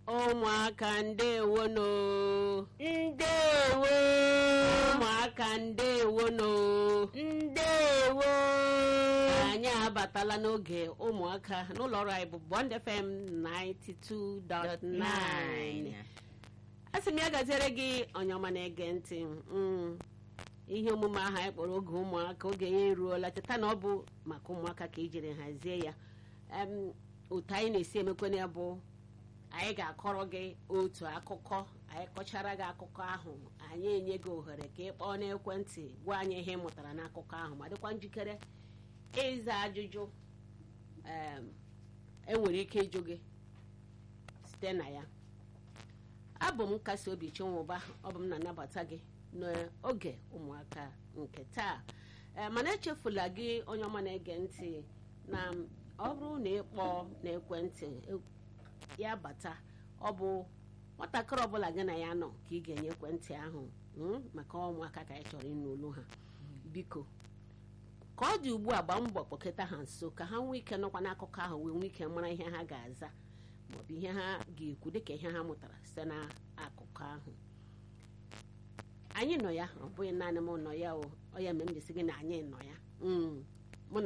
ụmụaka ndewono ndewo ụmụaka ndewono ndewo anyị abatala n'oge ụmụaka n'ụlọ ọrụ anyị bụ Bond FM 92.9 asị m ya gaziere gị onye ọma na-ege ntị mm, ihe omume ahụ anyị kpọrọ oge ụmụaka oge ya eruola cheta na ọ bụ maka ụmụaka ka ijiri hazie ya Em, otu anyị na-esi emekwana ya bụ anyị ga-akọrọ gị otu akụkọ anyị kọchara gị akụkọ ahụ anyị enye gị ohere ka ị kpọọ n'ekwentị gwa anyị ihe ị mụtara n'akụkọ ahụ ma dịkwa njikere ịza ajụjụ em, enwere ike ịjụ gị site na ya abụ m nkasi obi chinwụba ọ bụ m na-anabata gị n'oge ụmụaka nke taa Ee, mana echefula gị onye ọma na-ege ntị na ọ bụrụ na ị kpọọ n'ekwentị e- ya bata ọ bụ nwatakịrị ọbụla gị na ya nọ ka ị ga-enye ekwentị ahụ mm, maka ụmụaka ka anyị chọrọ ịnụ olu ha biko ka ọ dị ugbu a gbaa mbọ kpọkọta ha nso ka ha nwee ike nọkwa n'akụkọ ahụ wee nwee ike mara ihe ha ga-aza maọbụ ihe ha ga-ekwu dịka ihe ha mụtara site n'akụkọ ahụ anyị nọ ya ọ bụghị naanị m nọ ya o ọ ya mere m jisi gị na anyị nọ ya Mm.